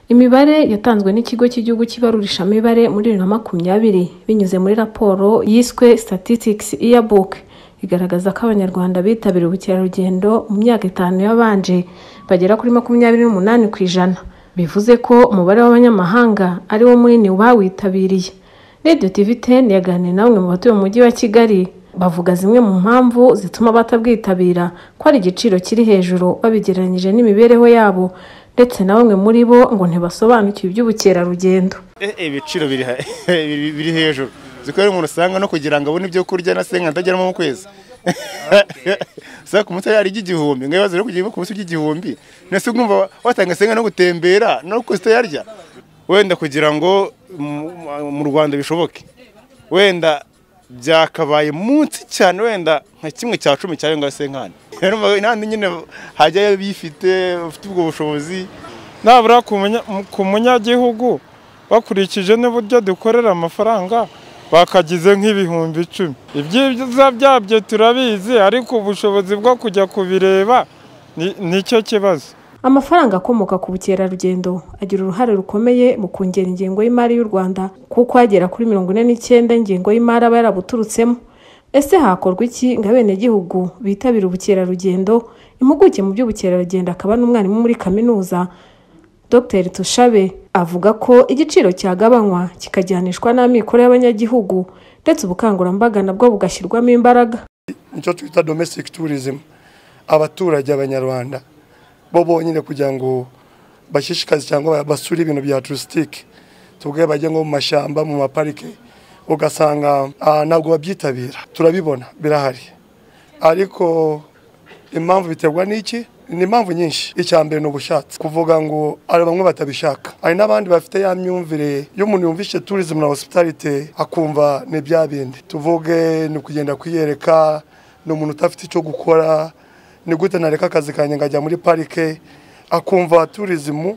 Imibare yatanzwe n'Ikigo cy'Igihugu cy'Ibarurishamibare muri bibiri na makumyabiri binyuze muri raporo yiswe Statistics Yearbook igaragaza ko Abanyarwanda bitabiriye ubukerarugendo mu myaka itanu yabanje bagera kuri makumyabiri n'umunani ku ijana bivuze ko umubare w'abanyamahanga ari wo munini bawitabiriye Radio TV 10 yaganiriye na bamwe mu batuye mu mujyi wa Kigali bavuga zimwe mu mpamvu zituma batabwitabira ko ari igiciro kiri hejuru babigereranyije n'imibereho yabo ndetse na bamwe muri bo ngo ntibasobanukiwe iby'ubukerarugendo ibiciro biri hejuru zikorera umuntu usanga no kugira ngo abone ibyo kurya na senga atageramo mu kwezi sasa ku munsi yari igihumbi ngo ibibazo byo kujya ku munsi ry'igihumbi nese ugumva watanga senga no gutembera no kuzita yarya wenda kugira ngo mu Rwanda bishoboke wenda byakabaye munsi cyane wenda nka kimwe cya cumi cya yonga senkani rero inandi nyine hajyayo bifite bafite ubwo bushobozi nabura ku munyagihugu bakurikije n'uburyo dukorera amafaranga bakagize nk'ibihumbi icumi ibyiza byabyo turabizi ariko ubushobozi bwo kujya kubireba nicyo kibazo amafaranga akomoka ku bukerarugendo agira uruhare rukomeye mu kongera ingengo y'imari y'u rwanda kuko agera kuri mirongo ine n'icyenda ingengo y'imari aba yarabuturutsemo ese hakorwa iki ngo abenegihugu bitabire ubukerarugendo impuguke mu by'ubukerarugendo akaba n'umwarimu muri kaminuza dr tushabe avuga ko igiciro cyagabanywa kikajyanishwa n'amikoro y'abanyagihugu ndetse ubukangurambaga nabwo bugashyirwamo imbaraga nicyo twita domestic tourism abaturage abanyarwanda bo bonyine kugira ngo bashishikaze cyangwa basure ibintu bya turisitike tuvuge bajya nko mu mashyamba mu maparike ugasanga ntabwo babyitabira turabibona birahari ariko impamvu biterwa n'iki ni impamvu nyinshi icya mbere ni ubushatsi kuvuga ngo hari bamwe batabishaka hari n'abandi bafite ya myumvire y'umuntu yumvise turizmu na hosipitalite akumva ni bya bindi tuvuge ni ukugenda kwiyereka ni umuntu udafite icyo gukora ni gute nareka akazi kanjye nkajya muri parike akumva turizimu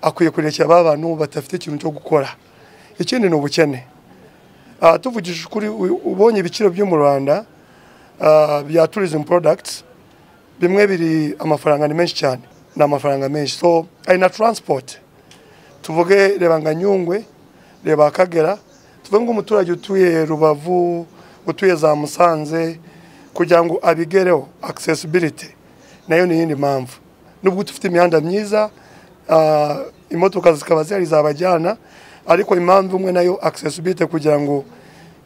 akwiye kurekera ba bantu badafite ikintu cyo gukora ikindi ni ubukene tuvugishije ukuri ubonye ibiciro byo mu rwanda bya turizimu porodagiti bimwe biri amafaranga ni menshi cyane ni amafaranga menshi so ari na taransipoti tuvuge reba nka nyungwe reba akagera tuvuge nk'umuturage utuye rubavu utuye za musanze kugira ngo abigereho accessibility nayo ni iyindi mpamvu nubwo dufite imihanda myiza imodoka zikaba zihari zabajyana ariko impamvu imwe nayo accessibility kugira ngo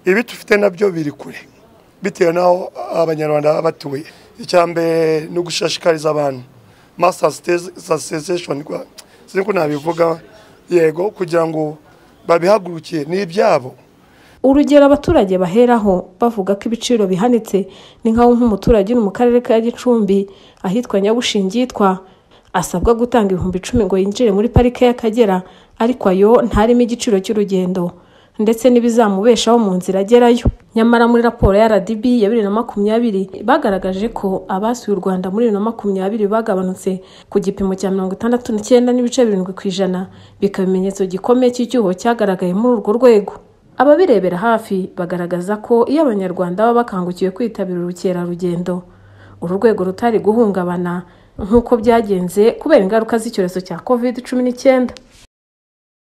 ibi dufite nabyo biri kure bitewe n'aho abanyarwanda baba batuye icya mbere ni ugushishikariza abantu masasitesesheni sinzi ko nabivuga yego kugira ngo babihagurukiye ni ibyabo urugero abaturage baheraho bavuga ko ibiciro bihanitse ni nk'aho nk'umuturage uri mu karere ka gicumbi ahitwa nyabushingi yitwa asabwa gutanga ibihumbi icumi ngo yinjire muri parike y'akagera ariko ayo ntarimo igiciro cy'urugendo ndetse n'ibizamubeshaho mu nzira agerayo nyamara muri raporo ya rdb ya bibiri na makumyabiri bagaragaje ko abasuye u rwanda muri bibiri na makumyabiri bagabanutse ku gipimo cya mirongo itandatu n'icyenda n'ibice birindwi ku ijana bikaba ibimenyetso gikomeye cy'icyuho cyagaragaye muri urwo rwego ababirebera hafi bagaragaza ko iyo abanyarwanda baba bakangukiwe kwitabira ubukerarugendo uru rwego rutari guhungabana nk'uko byagenze kubera ingaruka z'icyorezo cya covid cumi n'icyenda